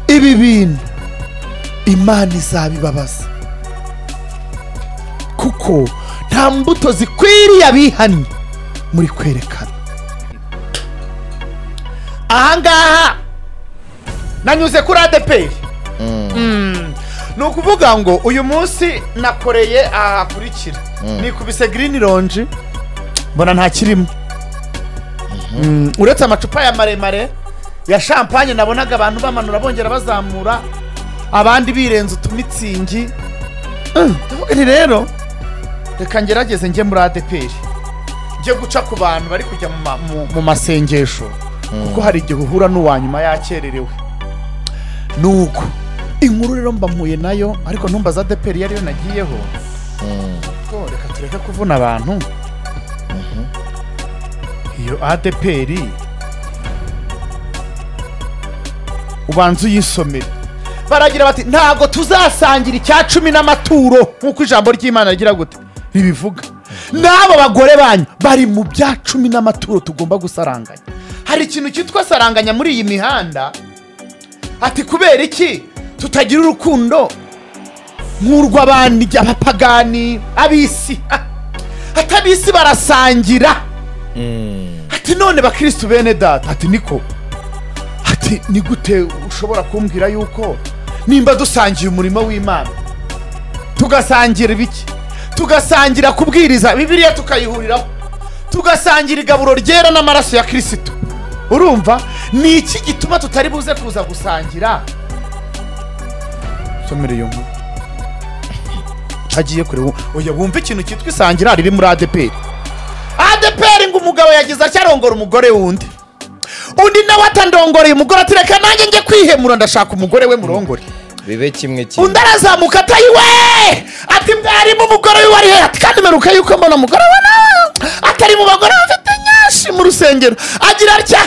ibi bintu imana izabibabaza kuko nta mbuto zikwiriye abihannye muri kwerekana ahangaha nanyuze kuri adeperi ni ukuvuga ngo uyu munsi nakoreye aha hakurikira nikubise girini ronji mbona ntakirimo Mm, uretse amacupa ya maremare ya shampanye nabonaga abantu bamanura bongera bazamura abandi birenza utumitsingi Mm, ndavuga nti rero reka ngerageze njye muri adeperi njye guca ku bantu bari kujya mu ma- mu- mu masengesho kuko hari igihe uhura n'uwa nyuma yakererewe nuko inkuru rero mba mpuye nayo ariko ntumbaza adeperi iyo ariyo nagiyeho ngo reka tureke kuvuna abantu iyo adeperi ubanza uyisomere baragira bati ntabwo tuzasangira icya cumi n'amaturo nk'uko ijambo ry'imana rigira gute ribivuga n'abo bagore banyu bari mu bya cumi n'amaturo tugomba gusaranganya hari ikintu cyitwa saranganya muri iyi mihanda ati kubera iki tutagira urukundo nk'urw'abandi abapagani ab'isi Ah, ati ab'isi barasangira ati none bakirisitu bene data ati niko ati ni gute ushobora kumbwira yuko nimba dusangiye umurimo w'imana tugasangira ibiki tugasangira kubwiriza bibiliya tukayihuriraho tugasangira igaburo ryera n'amaraso ya kirisitu urumva ni iki gituma tutari buze kuza gusangira somere iyo nkuru agiye kureba oya wumva ikintu cyitwa isangira riri muri adeperi adeperi ngo umugabo yagize acyarongora umugore w'undi undi nawe atandongoreye umugore ati reka nanjye njye kwihemura ndashaka umugore we murongore bibe kimwe kimwe undi arazamuka atayi we ati mwarimu umugore wiwe ari hehe ati kandi meruka yuko mbona umugore we na- atari mu bagore bafite nyinshi mu rusengero agira atya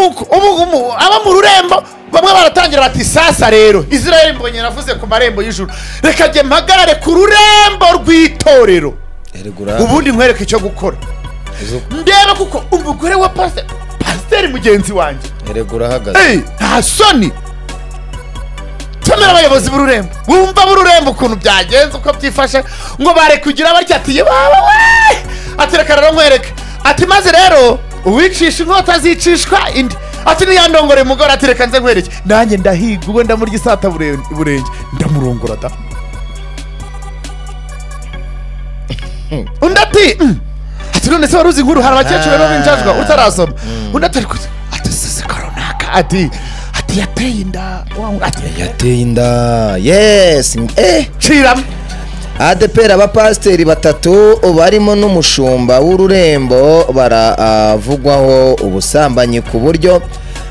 ubu- ubu- ubu- abo mu rurembo bamwe baratangira bati sasa rero israel mbonye navuze ku marembo y'ijuru reka njye mpagarare ku rurembo rw'itorero erigura ubundi nkwereke icyo gukora ndeba kuko umugore wa pasiteri pasiteri mugenzi wanjye erigura ahagaze Hey, nta soni tumira abayobozi b'ururembo wumva b'ururembo ukuntu byagenze uko byifashe ngo bare kugira batya ati yaba we ati reka rero nkwereke ati maze rero uwicisha inkota azicishwa indi ati niyandongore umugore ati reka nze nkwereke nanjye ndahiga ubwo ndamurya isata buren- burenge ndamurongora da undi ati "Mm." ati none se wari uzi inkuru hari abakecuru rero binjajwa utarasoma undi ati ariko ati sisi ko runaka ati ati yateye inda wa- ati yateye inda yesi eh ciramo adeperi abapasiteri batatu barimo n'umushumba w'ururembo baravugwaho ubusambanyi ku buryo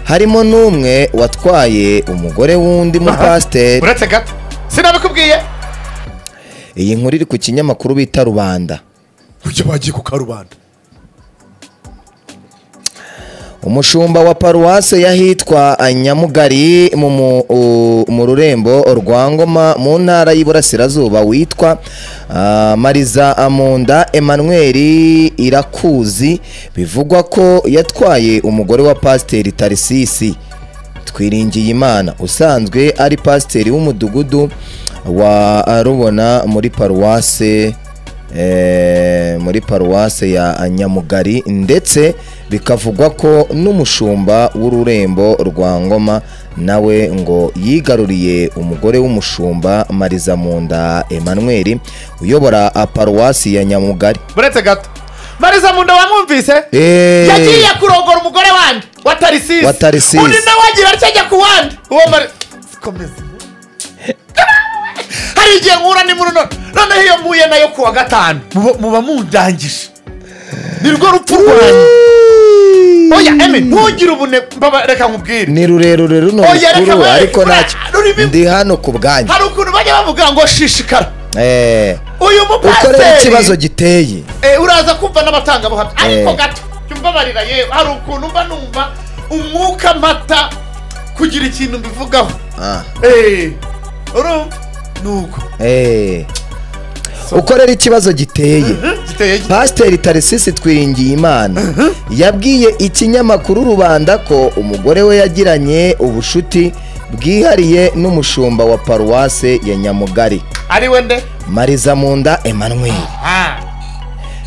harimo n'umwe watwaye umugore w'undi mupasiteri uretse gato sinabikubwiye iyi nkuru iri ku kinyamakuru bita rubanda ujya bagiye ku karubanda umushumba wa paruwase y'ahitwa nyamugari mu mu- u- mu rurembo rwa ngoma mu ntara y'iburasirazuba witwa ah, mariza amunda emmanuel irakuzi bivugwa ko yatwaye umugore wa pasiteri tarisisi twiringiye imana usanzwe ari pasiteri w'umudugudu wa rubona muri paruwase eh, muri paruwase ya nyamugari ndetse bikavugwa ko n'umushumba w'ururembo rwa ngoma nawe ngo yigaruriye umugore w'umushumba mariza munda emmanuel uyobora ah, paruwasi ya nyamugari uretse gato mariza munda wamwumvise Eh. yagiye kurongora umugore wandi wa tarisisi Wa Tarisisi. undi nawe agira atya ajya ku wandi uwo mari komeza hari igihe nkura ni muri none noneho iyo mpuye nayo ku wa gatanu muba- muba mundangije ni rwo rupfu rwanyu oya eme ntugire ubune mbaba- reka nkubwire ni rurerure runo Oya, reka rukuru we, ariko bra- ntacyo rurimi- ndi hano ku bwanyu hari ukuntu bajya bavuga ngo shishikara Eh, uyu ukorere ikibazo mupasiteri giteye Eh, uraza kumva n'abatangabuhamya ariko Eh. gato jya umbabarira yewe hari ukuntu mba numva umwuka mpata kugira ikintu mbivugaho Ah. Eh, urumva nuko Eh. ukorera ikibazo giteye giteye gite pasiteri tarisisi twiringiyimana yabwiye ikinyamakuru rubanda ko umugore we yagiranye ubucuti bwihariye n'umushumba wa paruwase ya nyamugari ari we nde mariza munda emmanuel Ah,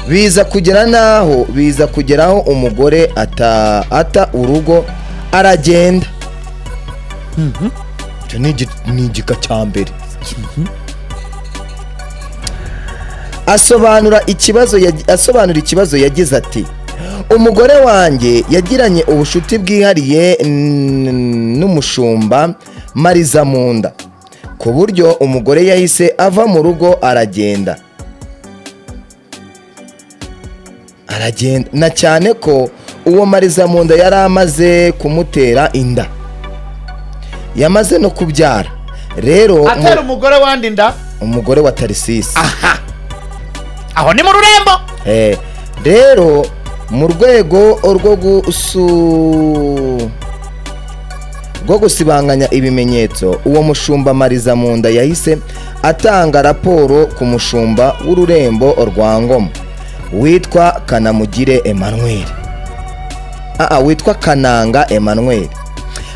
biza kugera n'aho biza kugeraho umugore ata ata urugo aragenda icyo ni igi- ni igika cya mbere asobanura ikibazo yagi- asobanura ikibazo yagize ati umugore wanjye yagiranye ubucuti bwihariye n- n'umushumba mariza munda ku buryo umugore yahise ava mu rugo aragenda aragenda na cyane ko uwo mariza mu nda yari amaze kumutera inda yamaze no kubyara rero mu- atari umugore wandi nda umugore wa tarisisi aho ni mu rurembo Eh, rero mu rwego rwo gusu rwo gusibanganya ibimenyetso uwo mushumba mariza mu nda yahise atanga raporo ku mushumba w'ururembo rwa ngoma witwa kanamugire emmanuel aa witwa kananga emmanuel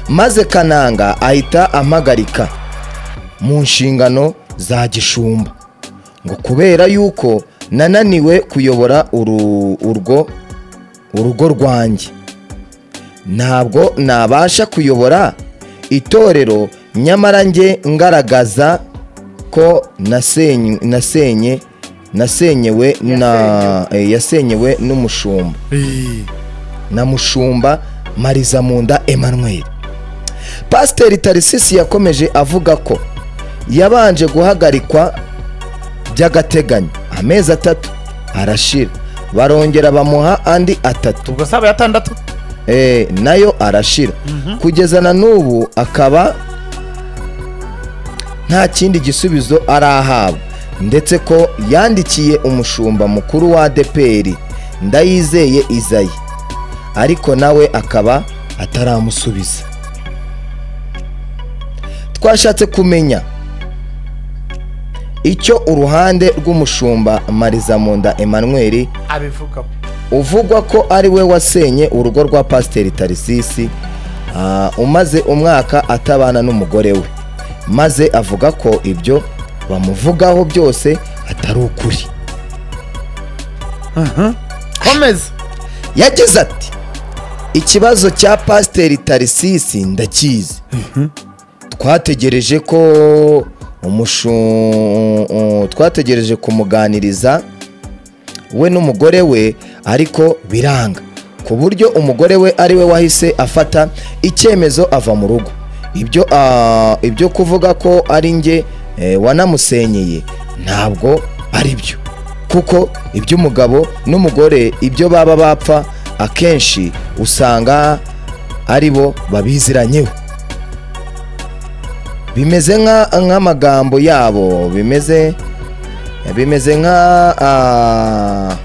maze kananga ahita ampagarika mu nshingano za gishumba ngo kubera yuko nananiwe kuyobora uru- urwo urugo rwanjye ntabwo nabasha kuyobora itorero nyamara njye ngaragaza ko nasenye nasenye nasenyewe na eh, yasenyewe n'umushumba na mushumba mariza munda emmanuel pasiteri tarisisi yakomeje avuga ko yabanje guhagarikwa by'agateganyo amezi atatu arashira barongera bamuha andi atatu ubwo saba yatandatu eh, nayo arashira kugeza na n'ubu akaba nta kindi gisubizo arahabwa ndetse ko yandikiye umushumba mukuru wa adeperi ndayizeye izayi ariko nawe akaba ataramusubiza twashatse kumenya icyo uruhande rw'umushumba marizamunda emmanuel abivuga uvugwa ko ari we wasenye urugo rwa pasiteri tarisisi ah, umaze umwaka atabana n'umugore we maze avuga ko ibyo bamuvugaho byose atari ukuri komeza yagize ati ikibazo cya pasiteri tarisisi ndakizi twategereje ko umushu uh, twategereje kumuganiriza we n'umugore we ariko biranga ku buryo umugore we ari we wahise afata icyemezo ava mu rugo ibyo ah, ibyo kuvuga ko ari njye eh, wanamusenyeye ntabwo ari byo kuko iby'umugabo n'umugore ibyo baba bapfa akenshi usanga ari bo babiziranyeho bimeze nka- nk'amagambo yabo bimeze bimeze nka ah,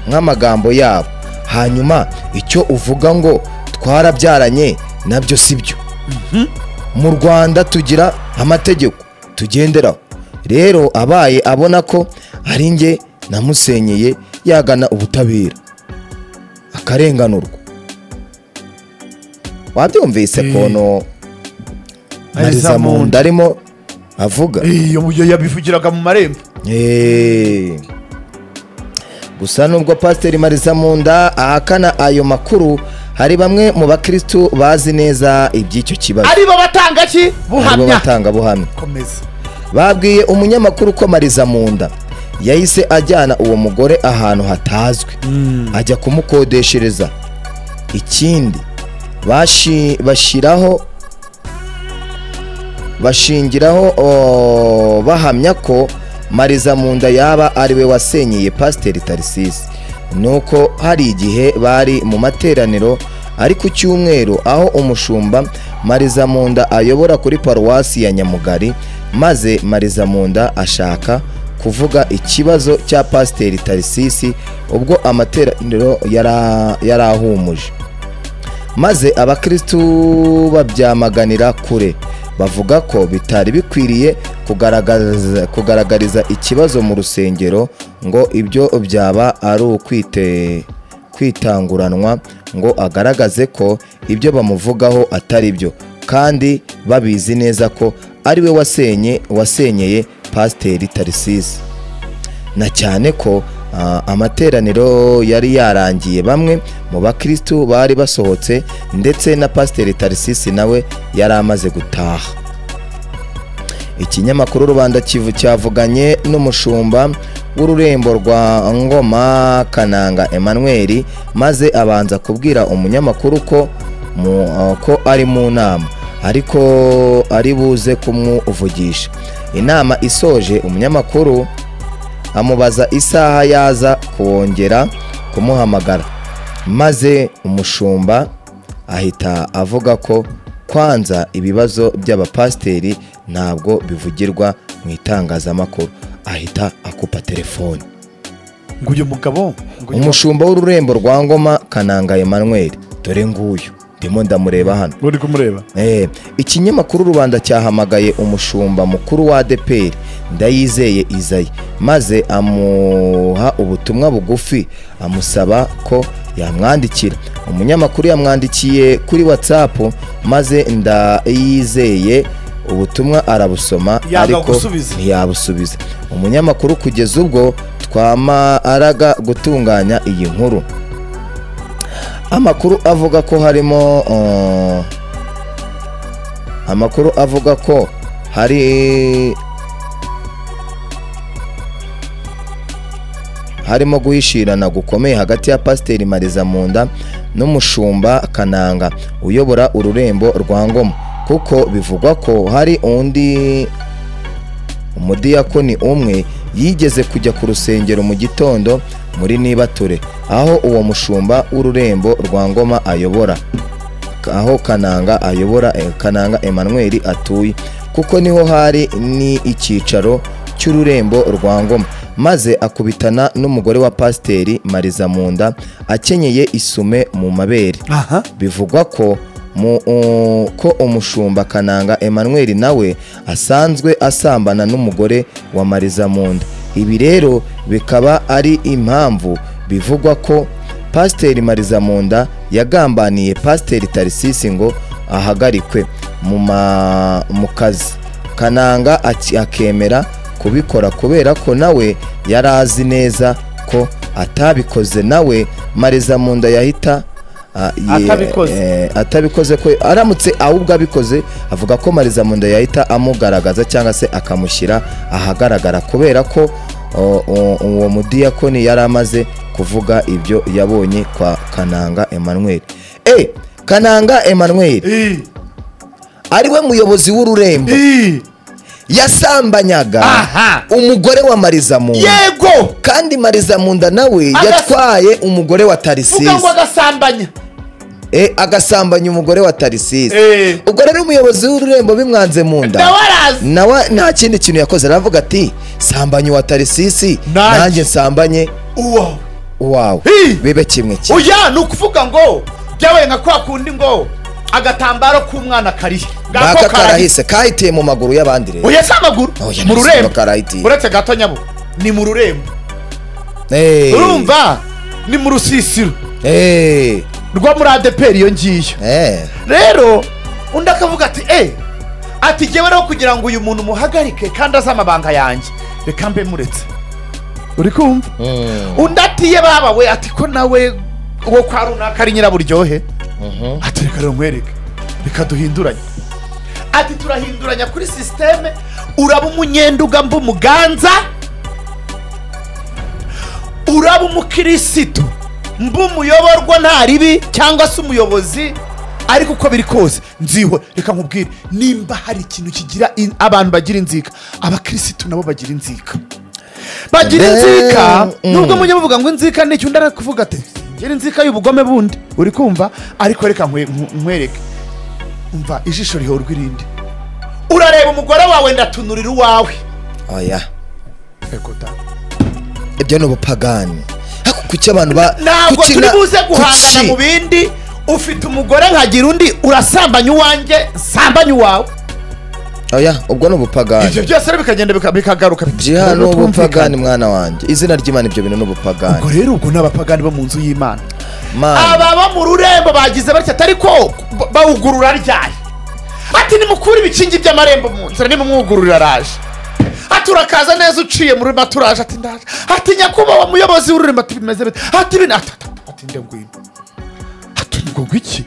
nk'amagambo yabo hanyuma icyo uvuga ngo twarabyaranye nabyo si byo mu rwanda tugira amategeko tugenderaho rero abaye abona ko ari njye namusenyeye yagana ubutabera akarenganurwa wabyumvise Eh. kono Mariza Munda. marizamunda arimo avuga iyo mu gihe yabivugiraga mu marembo Eh. gusa nubwo pasiteri marisa munda ahakana ayo makuru hari bamwe mu bakirisitu bazi neza iby'icyo kibazo ari bo batanga ki aribo buhamya batangabuhamya komeza babwiye umunyamakuru ko mariza munda yahise ajyana uwo mugore ahantu hatazwi ajya kumukodeshereza ikindi bashi- bashyiraho bashingiraho o, bahamya ko mariza munda yaba ari we wasenyeye pasiteri tarisisi nuko hari igihe bari mu materaniro ari ku cyumweru aho umushumba mariza munda ayobora kuri paruwasi ya nyamugari maze mariza munda ashaka kuvuga ikibazo cya pasiteri tarisisi ubwo amateraniro yara- yarahumuje maze abakristu babyamaganira kure bavuga ko bitari bikwiriye kugaragaza, kugaragariza ikibazo mu rusengero ngo ibyo byaba ari ukwite kwitanguranwa ngo agaragaze ko ibyo bamuvugaho atari byo kandi babizi neza ko ari we wasenye wasenyeye pasiteri tarisisi na cyane ko ah, amateraniro yari yarangiye bamwe mu bakristu bari basohotse ndetse na pasiteri tarisisi nawe yari amaze gutaha ikinyamakuru rubanda kivu cyavuganye n'umushumba w'ururembo rwa ngoma kananga emmanuel maze abanza kubwira umunyamakuru ko mu- uh, ko ari mu nama ariko ari buze kumwuvugisha inama isoje umunyamakuru amubaza isaha yaza kongera kumuhamagara maze umushumba ahita avuga ko kwanza ibibazo by'abapasiteri ntabwo bivugirwa mu itangazamakuru ahita akupa telefoni ngo uyu mugabo ngo uyu umushumba w'ururembo rwa ngoma kananga Emmanuel dore nguyu ndimo ndamureba hano mugabo uri kumureba Eh, ikinyamakuru rubanda cyahamagaye umushumba mukuru wa adeperi ndayizeye izayi maze amuha ubutumwa bugufi amusaba ko yamwandikira umunyamakuru yamwandikiye kuri watsapu maze ndayizeye ubutumwa arabusoma Yanga gusubiza. ntiyabusubiza umunyamakuru kugeza ubwo twamaraga gutunganya iyi nkuru amakuru avuga ko harimo uh, amakuru avuga ko hari harimo guhishirana gukomeye hagati ya pasiteri mariza munda n'umushumba kananga uyobora ururembo rwa ngoma kuko bivugwa ko hari undi umudiyakoni umwe yigeze kujya ku rusengero mu gitondo muri nibature aho uwo mushumba w'ururembo rwa ngoma ayobora aho kananga ayobora eh, kananga emmanuel atuye kuko niho hari ni icyicaro cy'ururembo rwa ngoma maze akubitana n'umugore wa pasiteri mariza munda akenyeye isume mu mabere aha bivugwa ko mu, u- ko umushumba kananga emmanuel nawe asanzwe asambana n'umugore wa mariza munda ibi rero bikaba ari impamvu bivugwa ko pasiteri mariza munda yagambaniye pasiteri tarisisi ngo ahagarikwe mu ma- mu kazi kananga aki- akemera kubikora kubera ko nawe yari azi neza ko atabikoze nawe mariza munda yahita ah, ye- Atabikoze. eh, atabikoze ko aramutse ahubwo abikoze avuga ko mariza munda yahita amugaragaza cyangwa se akamushyira ahagaragara kubera ko o- o- uwo mudiyakoni yari amaze kuvuga ibyo yabonye kwa kananga emmanuel e kananga emmanuel Ii, ariwe muyobozi w'ururembo ii, yasambanyaga Aha. umugore wa mariza munda yego kandi mariza munda nawe Agas- yatwaye umugore wa vuga tarisisi ngo agasambanya Eh, agasambanya umugore wa tarisisi Eh, ubwo rero umuyobozi w'ururembo bimwanze mu nda nawe arazi nawe nta kindi kintu yakoze aravuga ati sambanye uwa tarisisi Nanjye. nanjye nsambanye uwawe uwawe Hi! bibe kimwe kimwe oya ni ukuvuga ngo byabaye nka kwa kundi ngo agatambaro k'umwana karihe ngaka karahise kahitiye mu maguru y'abandi rero oya si amaguru Oya, mu ntabwo rurembo karahitiye. uretse gato nyabo ni mu rurembo Eh, urumva ni mu rusisiro eh, rwo muri adeperi iyo ngiyo eh, rero undi akavuga ati e ati jyewe rero kugira ngo uyu muntu umuhagarike kandi azi amabanga yanjye reka mbe muretse uri kumva mm, undi ati ye baba we ati ko nawe uwo kwa runaka ari nyiraburyohe mhm, ati reka rero nkwereke reka duhinduranye ati turahinduranya kuri sisiteme uraba umunyenduga mba umuganza uraba umukirisitu mba umuyoborwa nta ribi cyangwa se umuyobozi ariko uko biri kose nziwe reka nkubwire nimba hari ikintu kigira in- abantu bagira inzika abakirisitu nabo bagira inzika bagira Eh, inzika mm. nubwo mujya muvuga ngo inzika ni icyo undi arakuvuga ati ngira inzika y'ubugome bundi uri kumva ariko reka nkwe- nkwe- nkwereke umva ijisho rihorwa irindi urareba umugore wawe ndatunurira uwawe oya Ego da. ibyo ni ubupagani Ariko kuki abantu ba ntabwo kuki turi na- buze guhangana kuki? mu bindi ufite umugore nkagira undi urasambanya uwanjye nsambanya uwawe oya ubwo ni ibyo ubupagani byose rero bikagenda bika- bikagaruka jiha ni ubupagani ubwo mwana wanjye izina ry'imana ibyo bintu ni ubupagani rero ubwo ni abapagani bo mu nzu y'imana mana ababa mu rurembo bagize batya atari ko bawugurura ryari ati nimukure ibikingi by'amarembo mu nzira nimumwugururira araje ati urakaza neza uciye muri rurima turaje ati ndaje ati nyakubahwa muyobozi w'ururima ati bimeze bite ati bino ati ati ati, ati nde ngwino ati ngo gwiki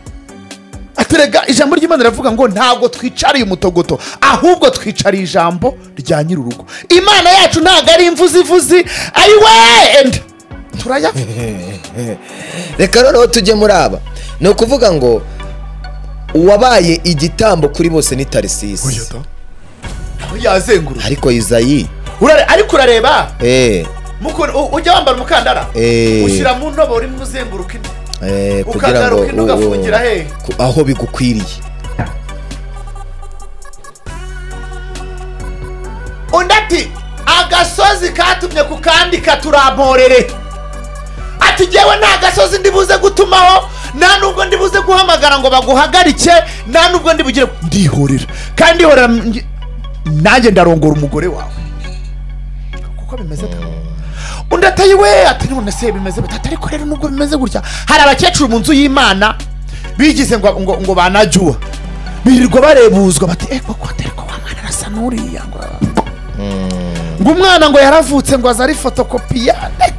ati rega ijambo ry'imana riravuga ngo ntabwo twicariye umutogoto ahubwo twicariye ijambo rya nyir'urugo imana yacu ntabwo ari imvuzivuzi ari wenda turayavuga reka noneho tujye muri aba ni ukuvuga ngo uwabaye igitambo kuri bose ni tarisisi Aho yazengurutse ariko izayi Urare- ariko urareba eh, mukuntu- u- ujya wambara umukandara Eh. ushyira mu ndobo urimo uzenguruka indi eh, kugira ngo ukagaruka ino ugafungira hehe ku- aho bigukwiriye undi ati agasozi katumye ku kandi katuramporere ati jyewe nta gasozi ndibuze gutumaho nta nubwo ndibuze guhamagara ngo baguhagarike nta nubwo ndibugire ndihorera kandi ndihorera nge- nanjye ndarongora umugore wawe kuko bimeze da undi atayi we ati none se bimeze bite Ati, ariko rero nubwo bimeze gutya hari abakecuru mu nzu y'imana bigize ngo ngo ngo banajyuwa birirwa barebuzwa bati eh koko atari ko wa mwana arasa n'uriya ngo ngo umwana ngo yaravutse ngo aze ari fotokopiyane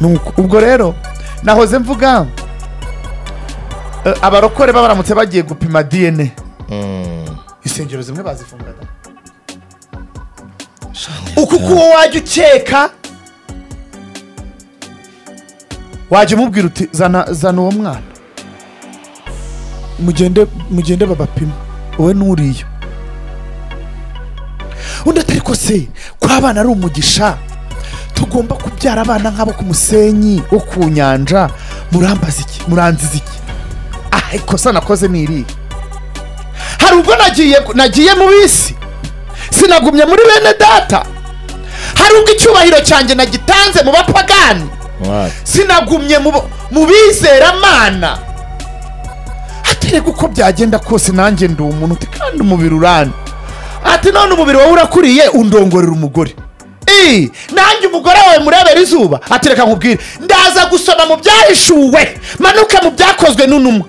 Nuko, ubwo rero nahoze mvuga eh, abarokore baba baramutse bagiye gupima dna insengero zimwe bazifunguraga uku kuwo wajya ukeka wajya umubwira uti zana zana uwo mwana mugende mugende babapima wowe n'uriya undi atari ko se ko abana ari umugisha tugomba kubyara abana nk'abo ku musenyi wo ku nyanja murambaza iki muranziza iki ah ikosa nakoze ni irihe hari ubwo nagiye nagiye mu bisi sinagumye muri bene data hari ubwo icyubahiro cyanjye nagitanze mu bapagani sinagumye mu bo- mu bizeramana aterega uko byagenda kose nanjye ndi umuntu uti kandi umubiri urana ati none umubiri wawe urakuriye undongorera umugore Ii, nanjye umugore wawe murebera izuba ati reka nkubwire ndaza gusoma mu byahishuwe manuke mu byakozwe n'unumwa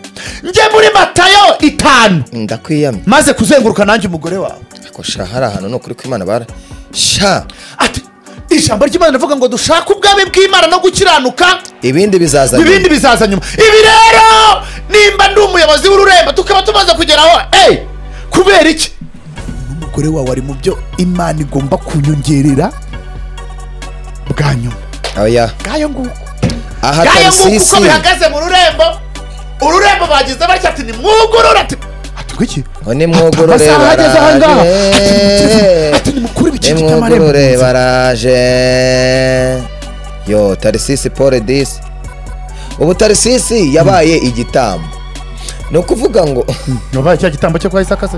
njye muri matayo itanu ndakwiyamye maze kuzenguruka nanjye umugore wawe ariko sha hari ahantu ni ukuri kw'imana bara sha ati ijambo ry'imana rivuga ngo dushake ubwami bw'imana no gukiranuka ibindi bizaza nyuma. ibindi bizaza nyuma ibi rero nimba ndi umuyobozi w'ururembo tukaba tumaze kugeraho eyi kubera iki n'umugore wawe ari mu byo imana igomba kunyongerera bwa nyuma oya bwayo nguko aha bwayo nguko uko tarisisi bihagaze mu rurembo ururembo bagize batya ati ni mwugurura ati ati ngo iki ngo nimwugurure amasaha ageze aha ngaha ati nimuteze- baraje ati nimukure ibikingi by'amarembo nimwugurure baraje yo tarisisi pole disi ubu tarisisi yabaye igitambo ni ukuvuga ngo wabaye cya gitambo cyo kwa isaka se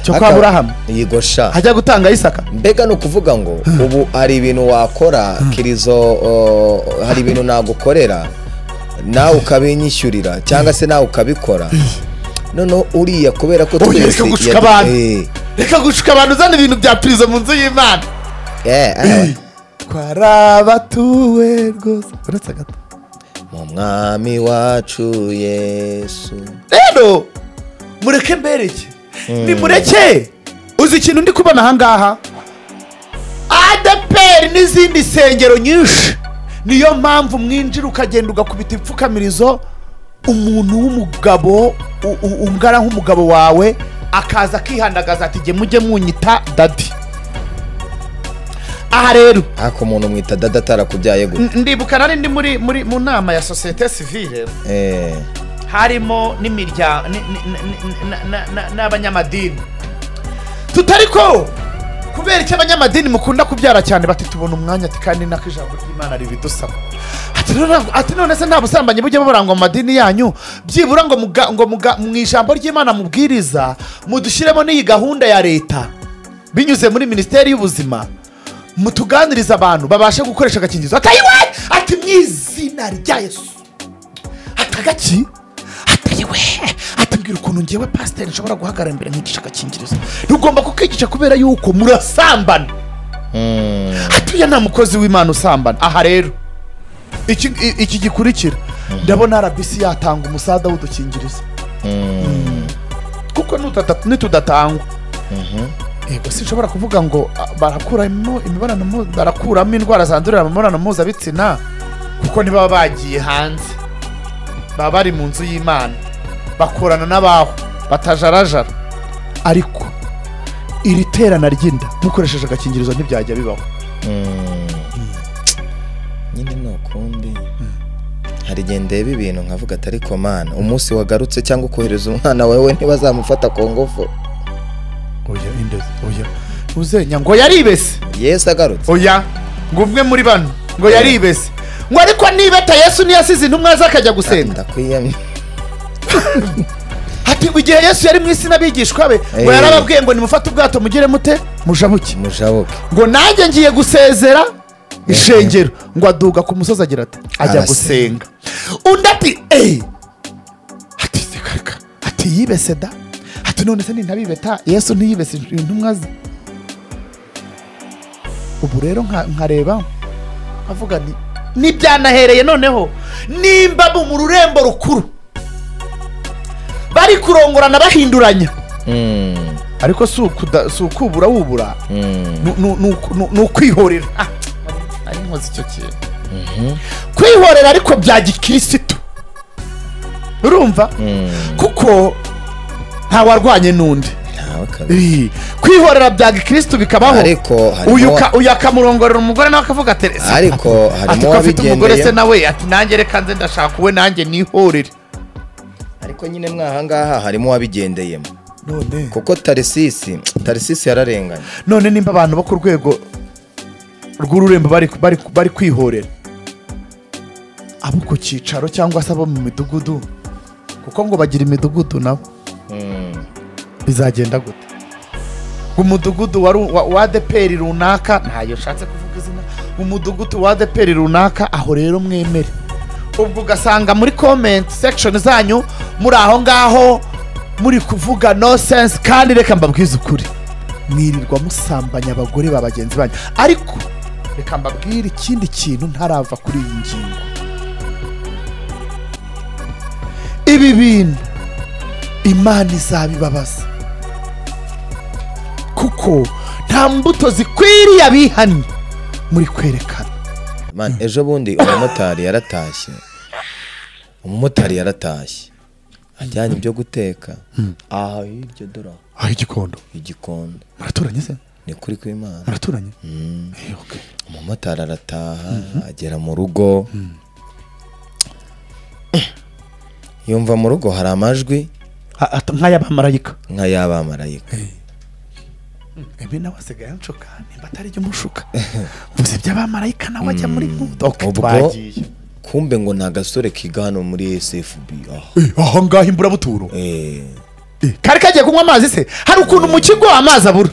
cyo kwa burahamu yego sha hajya gutanga isaka mbega ni ukuvuga ngo ubu hari ibintu wakora kirizo o, hari ibintu nagukorera nawe ukabinyishyurira cyangwa se nawe ukabikora noneho uriya kubera ko Oya, reka gushuka yadu- abantu. eh, reka gushuka abantu uzana ibintu bya pirizo mu nzu y'imana eh, eh, twarabatuwe rwose uretse gato mu mwami wacu yesu rero mureke mbereke nimureke uzi ikintu ndi kubona ahangaha adeperi n'izindi nsengero nyinshi niyo mpamvu mwinjira ukagenda ugakubita ipfukamirizo umuntu w'umugabo u- u- ungana nk'umugabo wawe akaza akihandagaza ati jye mujye munyita dadi aha rero ariko umuntu mwita dada atarakubyaye gute N- ndibuka nari ndi muri muri mu nama ya sosiyete sivile Eh, harimo n'imiryango ni- ni- ni- ni- na- na- na- n'abanyamadini tutari ko kubera icyo abanyamadini mukunda kubyara cyane bati tubona umwanya ati kandi nako ijambo ry'imana ribidusaba Ati none- ati none se nta busambanyi bujya bubarangwa mu madini yanyu byibura ngo muga- ngo muga- mu ijambo ry'imana mubwiriza mudushyiremo n'iyi gahunda ya leta binyuze muri minisiteri y'ubuzima mutuganirize abantu babashe gukoresha agakingirizo atayiwe ati mu izina rya yesu atagaki atayiwe atambwira ukuntu ngewe pasiteri nshobora guhagarara imbere nkigisha agakingirizo ntugomba kukigisha kubera yuko murasambana atuye nta mukozi w'imana usambana aha rero iki i- iki gikurikira ndabona rbc yatanga umusada w'udukingirizo kuko nutata- nitudatangwa yego sinshobora kuvuga ngo ah, barakuramo imibonano mpu- barakuramo indwara zandurira mu mibonano mpuzabitsina kuko ntibaba bagiye hanze baba bari mu nzu y'imana bakorana n'abaho batajarajara ariko iri terana ry'inda mukoresheje agakingirizo ntibyajya bibaho nyine ni ukundi hari igihe ndeba ibintu nkavuga atari komana umunsi wagarutse cyangwa ukohereza umwana wawe ntibazamufata ku ngufu oya indezi oya uzenya ngo yaribese yesu agarutse oya ngo umwe muri bano ngo yaribese ngo ariko nibeta yesu ntiyasize intumwa ze akajya gusenga ndakwiyamye ati igihe yesu yari mu isi n'abigishwa be ngo Eh. yarababwiye ngo nimufate ubwato mugire mute mujabuke mushabuke ngo nanjye ngiye gusezera ishengero ngo aduga ku musozi agira ati ajya Arasenga. gusenga undi ati eee ati sekarika ati yibese da ati none se nintabibeta yesu ntiyibese intumwa ze ubu rero nka- nkareba nkavuga ni nibyanahereye noneho nimba mu rurembo rukuru bari kurongorana bahinduranya Mm, ariko si ukuda- si ukubura wubura mm, nu- nu- nu- nu- ni ukwihorera Ah, nari nkoze icyo kintu kwihorera ariko bya gikirisitu urumva mm. kuko ntawarwanye n'undi Ntawe kabiri. Ih, kwihorera bya gikirisitu bikabaho Ariko harimo- uyu ka- uyu akamurongorera umugore nawe akavuga ati "Se, ariko ati harimo ko afite umugore se wabigendeyemo nawe ati nanjye reka nze ndashaka uwe nanjye nihorere ariko nyine mwahangaha harimo uwabigendeyemo none kuko tarisisi tarisisi yararenganye none nimba abantu bo ku rwego rw'ururembo bari, bari, bari kwihorera abo ku cyicaro cyangwa se abo mu midugudu kuko ngo bagira imidugudu nabo Mm, bizagenda gute umudugudu wa, ru- wa, wa adeperi runaka ntayo nshatse kuvuga izina umudugudu wa adeperi runaka aho rero mwemere ubwo ugasanga muri comment section zanyu muri aho ngaho muri kuvuga no sense kandi reka mbabwize ukuri mwirirwa musambanya abagore ba bagenzi banyu ariko reka mbabwire ikindi kintu ntarava kuri iyi ngingo ibi bintu imana izabibabaza kuko nta mbuto zikwiriye abihannye muri kwerekana man, ejo bundi umumotari yaratashye umumotari yaratashye ajyanye ibyo guteka aha hirya dora aho igikondo igikondo muraturanye se ni kuri kw'imana muraturanye Eh, okay. umumotari arataha agera mu rugo yumva mu rugo hari amajwi A- at- nk'ay'abamarayika nk'ay'abamarayika ebe nawe asigaye anshuka nimba atari jya umushuka vuze iby'abamarayika nawe ajya muri nkudo okay, ubwo twagiye kumbe ngo ni agasore kiga hano muri sfb ah, aho ngaho imburabuturo eh, kari kagiye kunywa amazi se hari ukuntu mu kigo amazi abura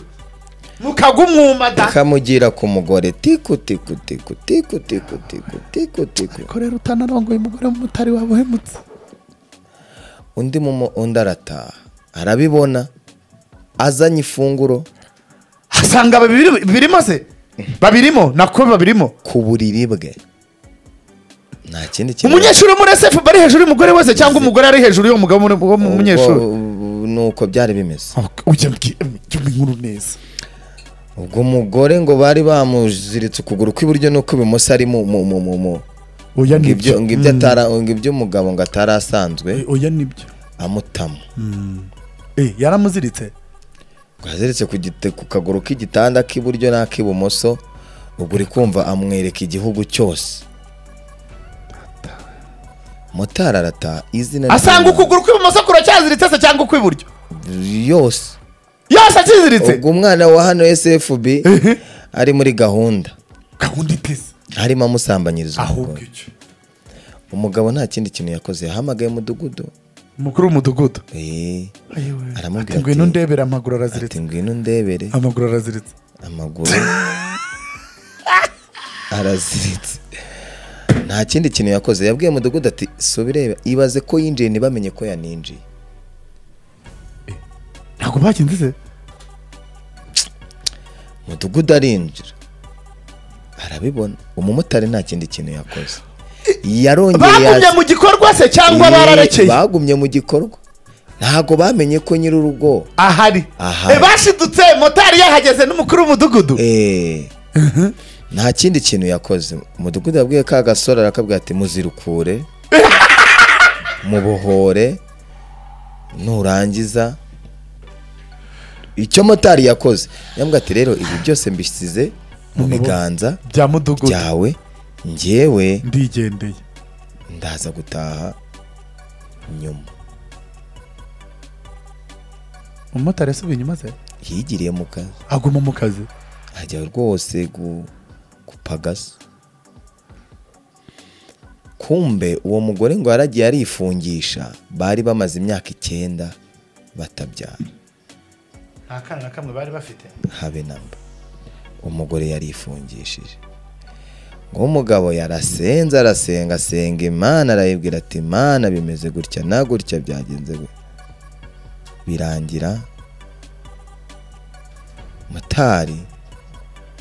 mukagumwuma da kamugira ku mugore tiku tiku tiku tiku tiku tiku tiku tiku ko rero utanarongoye umugore w'umutari waba uhemutse undi mumo undi arataha arabibona azanye ifunguro asanga babiri- babirimo se babirimo nako babirimo ku buriri bwe nta kindi kintu umunyeshuri wo muri esefu bari hejuru y'umugore wese cyangwa umugore ari hejuru y'umugabo wo muri- wo mu Ubwo, munyeshuri ubu ni uko byari bimeze ujya mu inkuru neza ubwo umugore ngo bari bamuziritse ukuguru kw'iburyo n'ukw'ibumoso ari mu mu mu mu mu oya ngo ibyo nibyo ngo ibyo atara ngo ibyo umugabo ngo atari asanzwe Eh, oya nibyo amutama Eh, yaramuziritse ngo aziritse ku gite- ku kaguru k'igitanda k'iburyo n'ak'ibumoso ubwo uri kumva amwereka igihugu cyose motari arataha izina asanga ry'Imana. ukuguru kw'ibumoso kuracyaziritse se cyangwa ukw'iburyo yose yose akiziritse ubwo umwana wa hano sfb ari muri gahunda gahunda iteze arimo amusambanyiriza ahubwo umugore icyo umugabo nta kindi kintu yakoze yahamagaye umudugudu umukuru w'umudugudu Eh, Aramubwira ati ati- ngwino ndebere amaguru ati araziritse ngwino ndebere amaguru araziritse amaguru araziritse nta kindi kintu yakoze yabwiye mudugudu ati subirebe ibaze ko yinjiye ntibamenye ko yaninjiye ntabwo bakinzize mudugudu arinjira arabibona umumotari nta kindi kintu yakoze yarongeye bagumye yaza- mu gikorwa se cyangwa Eh, bararekeye bagumye mu gikorwa ntabwo bamenye ko nyir'urugo ahari Ahari. Eh, bashidutse motari yahageze n'umukuru w'umudugudu Eh, nta kindi kintu yakoze umudugudu yabwiye ka gasore arakabwira ati muzirukure mubohore nurangiza icyo motari yakoze yambwira ati rero ibi byose mbisize mu biganza bya mudugudu byawe ngewe ndigendeye ndaza gutaha nyuma umumotari yasubiye inyuma ze yigiriye mu kazi aguma mu kazi ajya rwose gu- gupagasa kumbe uwo mugore ngo yaragiye arifungisha bari bamaze imyaka icyenda batabyara nta kana na kamwe bari bafite habe namba umugore yarifungishije ngo umugabo yarasenze arasenga asenga imana arayibwira ati imana bimeze gutya na gutya byagenze gutya birangira motari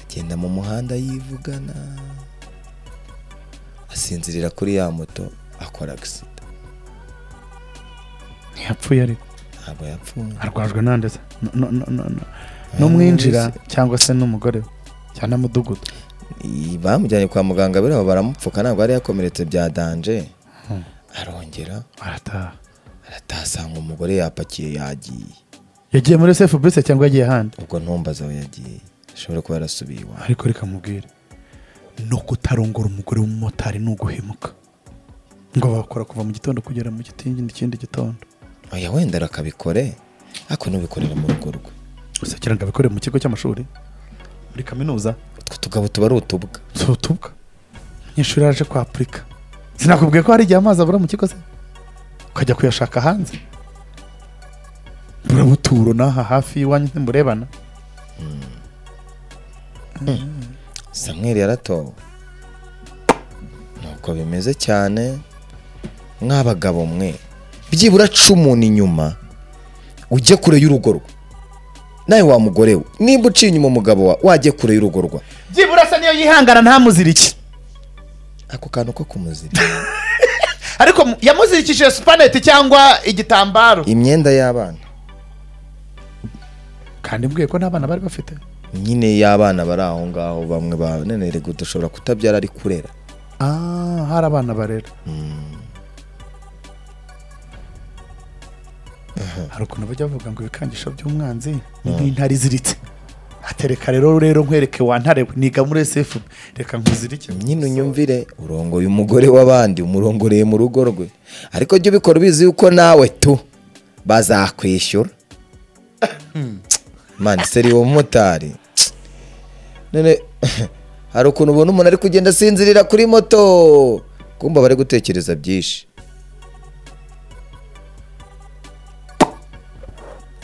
agenda mu muhanda yivugana asinzirira kuri ya moto akora agisida ntiyapfuye ariko ntabwo yapfuye arwajwe n'andeze No- no- no- no- n'umwinjira cyangwa se n'umugore we cyangwa na mudugudu Iyi- bamujyanye kwa muganga biriho baramupfuka ntabwo yari yakomeretse bya danje arongera arataha aratasanga umugore yapakiye yagiye yagiye muri sefu bise cyangwa yagiye ahandi ubwo ntumbaze aho yagiye ashobora kuba yarasubiye iwawe ariko reka mubwire no kutarongora umugore w'umumotari ni uguhemuka ngo bakora kuva mu gitondo kugera mu gitingi ikindi gitondo oya wenda rakabikore ariko nubikorera mu rugo rwe gusa kugira ngo abikore mu kigo cy'amashuri muri kaminuza utwo tugabo tuba ari utubwa si utubwa umunyeshuri yaje kwapurika sinakubwiye ko hari igihe amazi abura mu kigo se ukajya kuyashaka hanze buramuturo n'aha hafi y'iwanyu ntimurebana samweli yaratowe nuko bimeze cyane mw'abagabo mwe byibura umuntu inyuma ujye kure y'urugo rwe nawe wa mugore we nimba uciye inyuma umugabo wa wajye kure y'urugo rwa byibura se niyo yihangana ntamuzirike ako kantu ko kumuzirika ariko mu- yamuzirikishije supaneti cyangwa igitambaro imyenda y'abana kandi mbwiye ko n'abana bari bafite nyine y'abana bari aho ngaho bamwe ba none rego dushobora kutabyara ari kurera ah hari abana barera hari ukuntu bajya bavuga ngo ibikangisho by'umwanzi ni nk'intare iziritse atereka rero rero nkwereke wa ntare we, niga muri sefu reka nkuzirike nyine unyumvire urongoye umugore w'abandi umurongoreye mu rugo rwe ariko jya ubikora ubizi yuko nawe tu bazakwishyura mani seri uwo mumotari none hari ukuntu ubona umuntu ari kugenda asinzirira kuri moto kumva bari gutekereza byinshi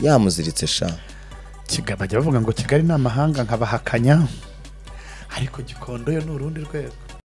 yamuziritse sha kigali bajya bavuga ngo kigali ni amahanga nkabahakanya ariko gikondo yo ni urundi rwego